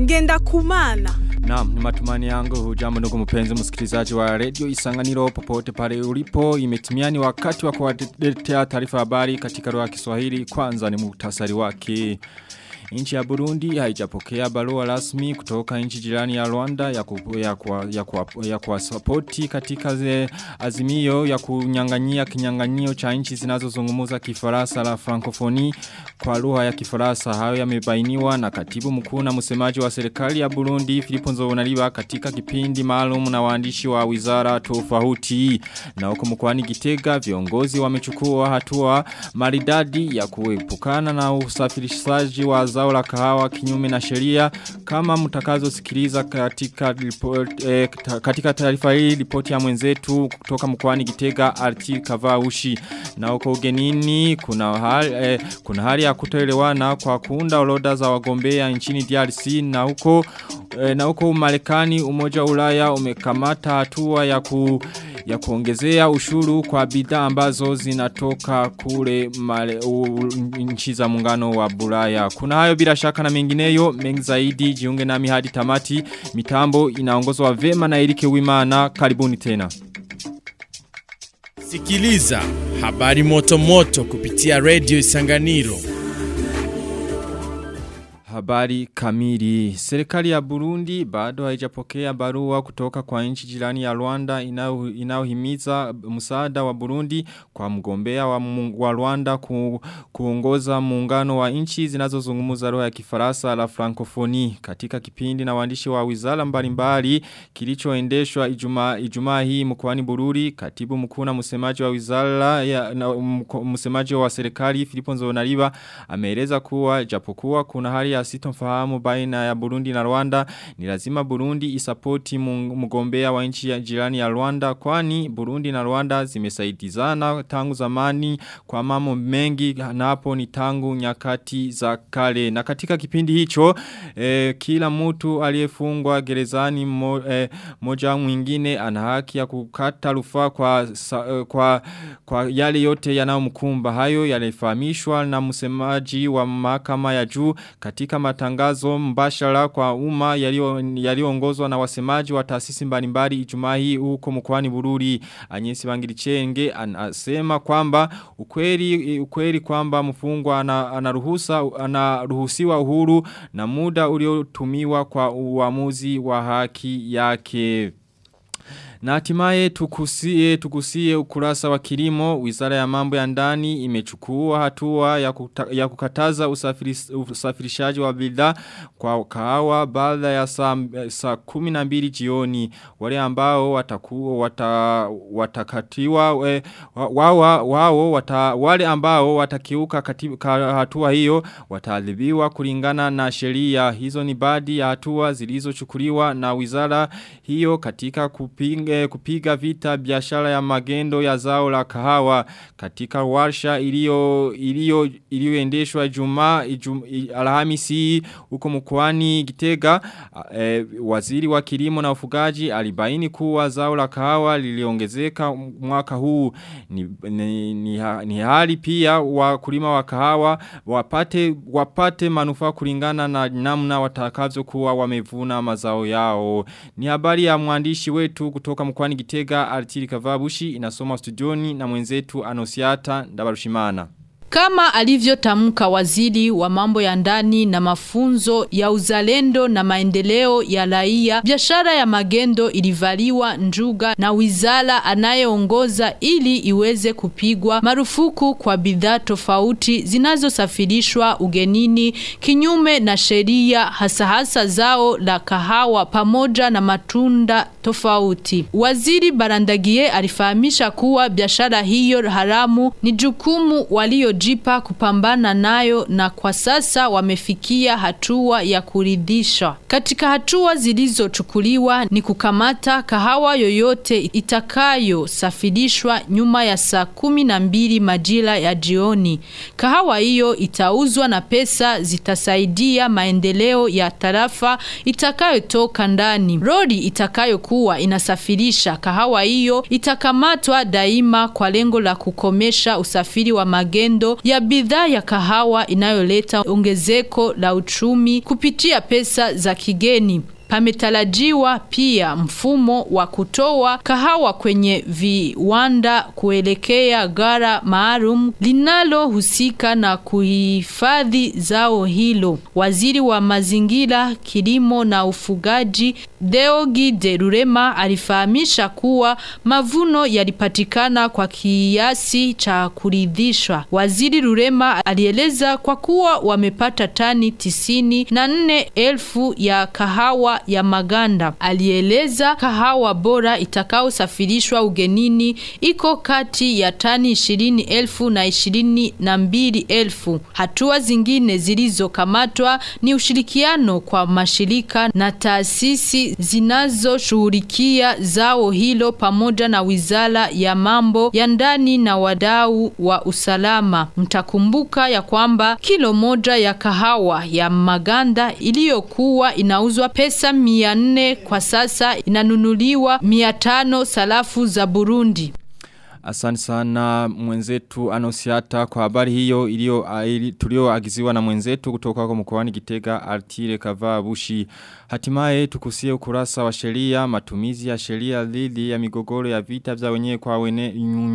ngenda kumana. Naam, ni matumani yangu hujambo ndugu mpenzi msikilizaji wa radio Isanganiro popote pale ulipo imetimia ni wakati wa kuwaletea taarifa habari katika lugha ya Kiswahili kwanza ni muhtasari wake. Nchi ya Burundi haijapokea barua rasmi kutoka nchi jirani ya Rwanda ya ku, ya kwa, ya kwa, ya kwa support katika ze azimio ya kunyang'anyia kinyang'anyio cha nchi zinazozungumza Kifaransa la Francophonie kwa lugha ya Kifaransa. Hayo yamebainiwa na katibu mkuu na msemaji wa serikali ya Burundi Filipo Nzobonariba katika kipindi maalum na waandishi wa wizara tofauti. Na huko mkoani Gitega viongozi wamechukua hatua maridadi ya kuepukana na usafirishaji wa zao la kahawa kinyume na sheria kama mtakazo sikiliza katika report, eh, katika taarifa hii ripoti ya mwenzetu kutoka mkoani Gitega Arti Kavaushi na huko ugenini kuna hali, eh, kuna hali ya kutoelewana kwa kuunda orodha za wagombea nchini DRC na huko eh, na huko Marekani umoja wa Ulaya umekamata hatua ya ku ya kuongezea ushuru kwa bidhaa ambazo zinatoka kule male, u, nchi za muungano wa Bulaya. Kuna hayo bila shaka na mengineyo mengi zaidi jiunge nami hadi tamati mitambo inaongozwa vema na Erike Wimana karibuni tena. Sikiliza habari moto moto kupitia Radio Isanganiro. Habari kamili. Serikali ya Burundi bado haijapokea barua kutoka kwa nchi jirani ya Rwanda inayohimiza msaada wa Burundi kwa mgombea wa, wa Rwanda ku, kuongoza muungano wa nchi zinazozungumza lugha ya Kifaransa la Francophonie katika kipindi na waandishi wa wizara mbalimbali kilichoendeshwa Ijumaa Ijumaa hii mkoani Bururi katibu mkuu na msemaji wa wizara ya na, msemaji wa serikali Filipo Nzonariba ameeleza kuwa japokuwa kuna hali ya sitomfahamu baina ya Burundi na Rwanda ni lazima Burundi isapoti mgombea wa nchi ya jirani ya Rwanda kwani Burundi na Rwanda zimesaidizana tangu zamani kwa mambo mengi na hapo ni tangu nyakati za kale na katika kipindi hicho eh, kila mtu aliyefungwa gerezani mo, eh, moja mwingine ana haki ya kukata rufaa kwa, sa, kwa, kwa yale yote yanayomkumba hayo yalifahamishwa na msemaji wa mahakama ya juu katika matangazo mbashara kwa umma yaliyoongozwa na wasemaji wa taasisi mbalimbali Ijumaa hii huko mkoani Bururi Anyesi Bangirichenge anasema kwamba ukweli ukweli kwamba mfungwa anaruhusa anaruhusiwa uhuru na muda uliotumiwa kwa uamuzi wa haki yake na hatimaye tukusie, tukusie ukurasa wa kilimo, wizara ya mambo ya ndani imechukua hatua ya, kuta, ya kukataza usafiris, usafirishaji wa bidhaa kwa kahawa baada ya saa, saa kumi na mbili jioni. Wale ambao watakuwa wata, watakatiwa, we, wawa, wao wata, wale ambao watakiuka katika hatua hiyo wataadhibiwa kulingana na sheria. Hizo ni baadhi ya hatua zilizochukuliwa na wizara hiyo katika kupinga kupiga vita biashara ya magendo ya zao la kahawa katika warsha ilio ilio iliyoendeshwa Ijumaa ijum, Alhamisi huko mkoani Gitega e, waziri wa kilimo na ufugaji alibaini kuwa zao la kahawa liliongezeka mwaka huu ni, ni, ni, ni hali pia wakulima wa kahawa wapate wapate manufaa kulingana na namna watakavyo kuwa wamevuna mazao yao ni habari ya mwandishi wetu kutoka mkwani Gitega Artiri Kavabushi inasoma studioni na mwenzetu Anosiata Ndabarushimana. Kama alivyotamka waziri wa mambo ya ndani na mafunzo ya uzalendo na maendeleo ya raia, biashara ya magendo ilivaliwa njuga na wizara anayeongoza ili iweze kupigwa marufuku kwa bidhaa tofauti zinazosafirishwa ugenini kinyume na sheria, hasa hasa zao la kahawa pamoja na matunda tofauti. Waziri Barandagie alifahamisha kuwa biashara hiyo haramu ni jukumu walio jipa kupambana nayo na kwa sasa wamefikia hatua ya kuridhisha. Katika hatua zilizochukuliwa ni kukamata kahawa yoyote itakayosafirishwa nyuma ya saa kumi na mbili majira ya jioni. Kahawa hiyo itauzwa na pesa zitasaidia maendeleo ya tarafa itakayotoka ndani. Roli itakayokuwa inasafirisha kahawa hiyo itakamatwa daima kwa lengo la kukomesha usafiri wa magendo hiyo ya bidhaa ya kahawa inayoleta ongezeko la uchumi kupitia pesa za kigeni. Pametarajiwa pia mfumo wa kutoa kahawa kwenye viwanda kuelekea gara maalum linalohusika na kuhifadhi zao hilo. Waziri wa mazingira, kilimo na ufugaji Deogi de Rurema alifahamisha kuwa mavuno yalipatikana kwa kiasi cha kuridhishwa. Waziri Rurema alieleza kwa kuwa wamepata tani tisini na nne elfu ya kahawa ya maganda. Alieleza kahawa bora itakaosafirishwa ugenini iko kati ya tani ishirini elfu na ishirini na mbili elfu. Hatua zingine zilizokamatwa ni ushirikiano kwa mashirika na taasisi zinazoshughulikia zao hilo pamoja na wizara ya mambo ya ndani na wadau wa usalama. Mtakumbuka ya kwamba kilo moja ya kahawa ya maganda iliyokuwa inauzwa pesa mia nne kwa sasa inanunuliwa mia tano salafu za Burundi. Asante sana mwenzetu anosiata kwa habari hiyo ilio tulioagiziwa na mwenzetu kutoka kwa mkoani Gitega Altire Kavaa Bushi. Hatimaye tukusie ukurasa wa sheria matumizi ya sheria dhidi ya migogoro ya vita vya wenyewe kwa wenyewe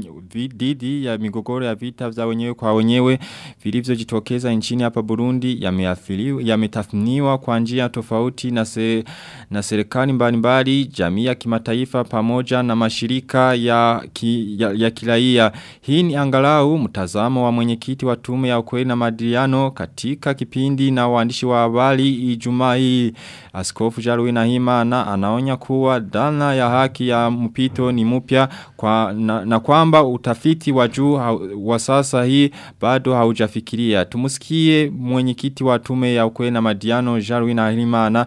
dhidi ya migogoro ya vita vya wenyewe kwa wenyewe vilivyojitokeza nchini hapa Burundi yameathiriwa yametathminiwa kwa njia tofauti na se, na serikali mbalimbali jamii ya kimataifa pamoja na mashirika ya ki, ya, ya kiraia. Hii ni angalau mtazamo wa mwenyekiti wa tume ya ukweli na madiliano katika kipindi na waandishi wa habari Ijumaa hii. Askofu Jarui Nahimana anaonya kuwa dhana ya haki ya mpito ni mpya kwa na, na kwamba utafiti wa juu wa sasa hii bado haujafikiria. Tumusikie mwenyekiti wa tume ya ukweli na madiliano Jarui Nahimana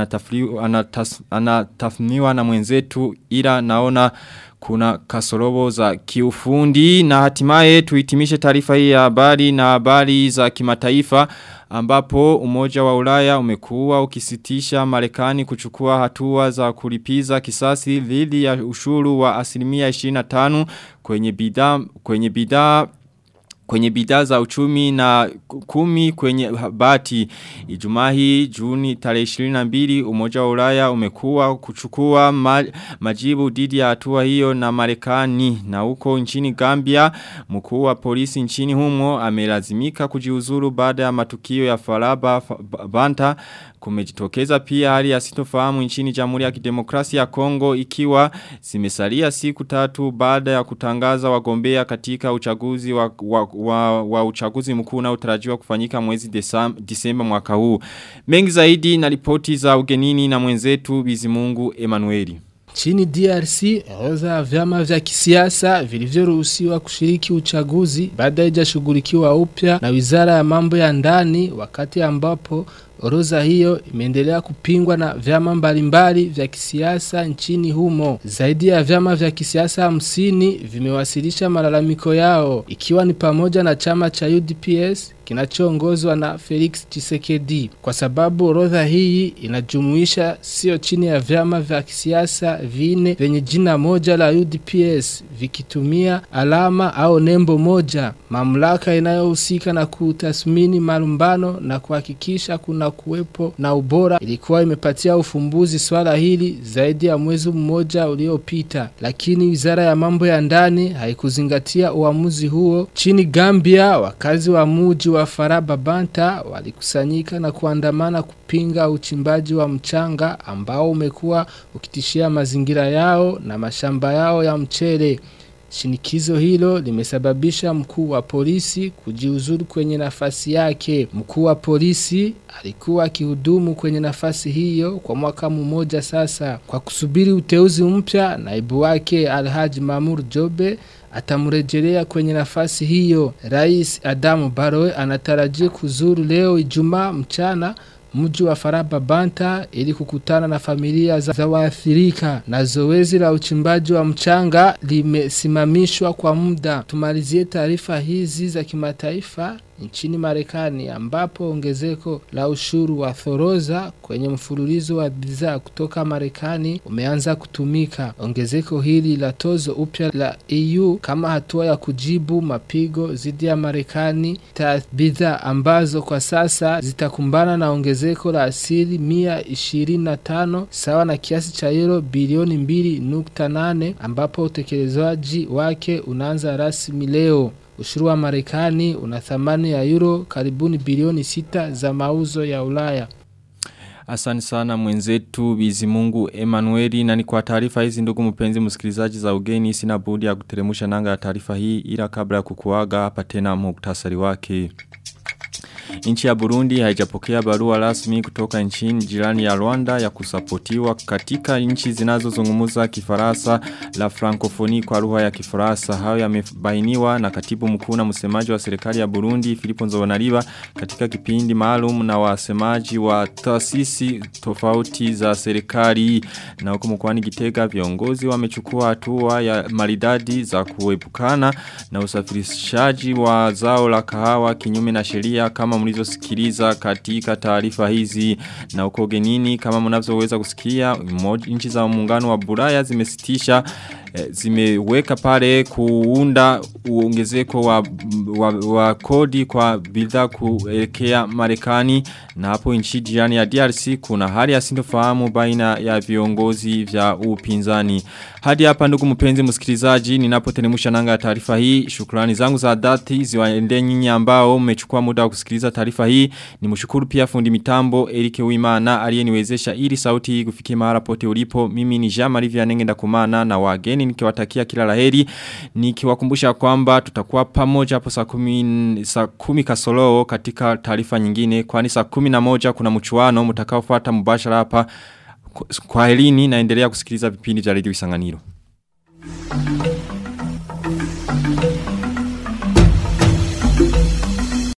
anatafniwa na mwenzetu ila naona kuna kasorobo za kiufundi na hatimaye tuhitimishe taarifa hii ya habari na habari za kimataifa ambapo umoja wa ulaya umekuwa ukisitisha marekani kuchukua hatua za kulipiza kisasi dhidi ya ushuru wa asilimia 25 kwenye bidhaa kwenye bidhaa kwenye bidhaa za uchumi na kumi kwenye bati Ijumaa hii Juni tarehe 22 Umoja wa Ulaya umekuwa kuchukua ma, majibu dhidi ya hatua hiyo na Marekani na huko nchini Gambia mkuu wa polisi nchini humo amelazimika kujiuzuru baada ya matukio ya Faraba Banta kumejitokeza pia hali ya sitofahamu nchini Jamhuri ya Kidemokrasia ya Kongo ikiwa zimesalia siku tatu baada ya kutangaza wagombea katika uchaguzi wa, wa, wa, wa uchaguzi mkuu unaotarajiwa kufanyika mwezi desam, Disemba mwaka huu. Mengi zaidi na ripoti za ugenini na mwenzetu Bizimungu Emanueli. Chini DRC, orodha ya vyama vya kisiasa vilivyoruhusiwa kushiriki uchaguzi baada haijashughulikiwa upya na Wizara ya Mambo ya Ndani wakati ambapo Orodha hiyo imeendelea kupingwa na vyama mbalimbali vya kisiasa nchini humo. Zaidi ya vyama vya kisiasa hamsini vimewasilisha malalamiko yao ikiwa ni pamoja na chama cha UDPS kinachoongozwa na Felix Tshisekedi kwa sababu orodha hii inajumuisha sio chini ya vyama vya kisiasa vine vyenye jina moja la UDPS vikitumia alama au nembo moja. Mamlaka inayohusika na kutathmini malumbano na kuhakikisha kuna kuwepo na ubora ilikuwa imepatia ufumbuzi swala hili zaidi ya mwezi mmoja uliopita, lakini wizara ya mambo ya ndani haikuzingatia uamuzi huo. Chini Gambia, wakazi wa muji wa Faraba Banta walikusanyika na kuandamana kupinga uchimbaji wa mchanga ambao umekuwa ukitishia mazingira yao na mashamba yao ya mchele. Shinikizo hilo limesababisha mkuu wa polisi kujiuzuru kwenye nafasi yake. Mkuu wa polisi alikuwa akihudumu kwenye nafasi hiyo kwa mwaka mmoja sasa. Kwa kusubiri uteuzi mpya, naibu wake Alhaji Mamur Jobe atamrejelea kwenye nafasi hiyo. Rais Adamu Baroe anatarajia kuzuru leo Ijumaa mchana mji wa Faraba Banta ili kukutana na familia za, za waathirika na zoezi la uchimbaji wa mchanga limesimamishwa kwa muda. Tumalizie taarifa hizi za kimataifa nchini Marekani ambapo ongezeko la ushuru wa thoroza kwenye mfululizo wa bidhaa kutoka Marekani umeanza kutumika. Ongezeko hili la tozo upya la EU kama hatua ya kujibu mapigo dhidi ya Marekani ta bidhaa ambazo kwa sasa zitakumbana na ongezeko la asili mia ishirini na tano sawa na kiasi cha euro bilioni mbili nukta nane ambapo utekelezaji wake unaanza rasmi leo. Ushuru wa Marekani una thamani ya euro karibuni bilioni sita za mauzo ya Ulaya. Asante sana mwenzetu Bizimungu Emanueli na ni kwa taarifa hizi ndugu mpenzi msikilizaji za ugeni sina budi ya kuteremusha nanga ya taarifa hii ila kabla ya kukuaga hapa tena muktasari wake. Nchi ya Burundi haijapokea barua rasmi kutoka nchini jirani ya Rwanda ya kusapotiwa katika nchi zinazozungumza kifaransa la frankofoni kwa lugha ya kifaransa. Hayo yamebainiwa na katibu mkuu na msemaji wa serikali ya Burundi Filipo Nzobonariba katika kipindi maalum na wasemaji wa taasisi tofauti za serikali. Na huko mkoani Gitega viongozi wamechukua hatua ya maridadi za kuepukana na usafirishaji wa zao la kahawa kinyume na sheria kama mlizosikiliza katika taarifa hizi na uko genini kama mnavyoweza kusikia nchi za muungano wa Bulaya zimesitisha e, zimeweka pale kuunda uongezeko wa, wa, wa kodi kwa bidhaa kuelekea Marekani na hapo nchi jirani ya DRC kuna hali ya sintofahamu baina ya viongozi vya upinzani hadi hapa ndugu mpenzi msikilizaji ninapotenemusha nanga ya taarifa hii shukrani zangu za dhati ziwaende nyinyi ambao mmechukua muda wa kusikiliza taarifa hii ni mshukuru pia fundi mitambo Erike Uimana aliyeniwezesha ili sauti hii kufikia mahali pote ulipo mimi ni Jean Marie Vianenge ndakumana na wageni nikiwatakia kila laheri nikiwakumbusha kwamba tutakuwa pamoja hapo saa 10 saa 10 kasoro katika taarifa nyingine kwani saa 11 kuna mchuano mtakaofuata mubashara hapa kwa helini naendelea kusikiliza vipindi vya redio Isanganiro.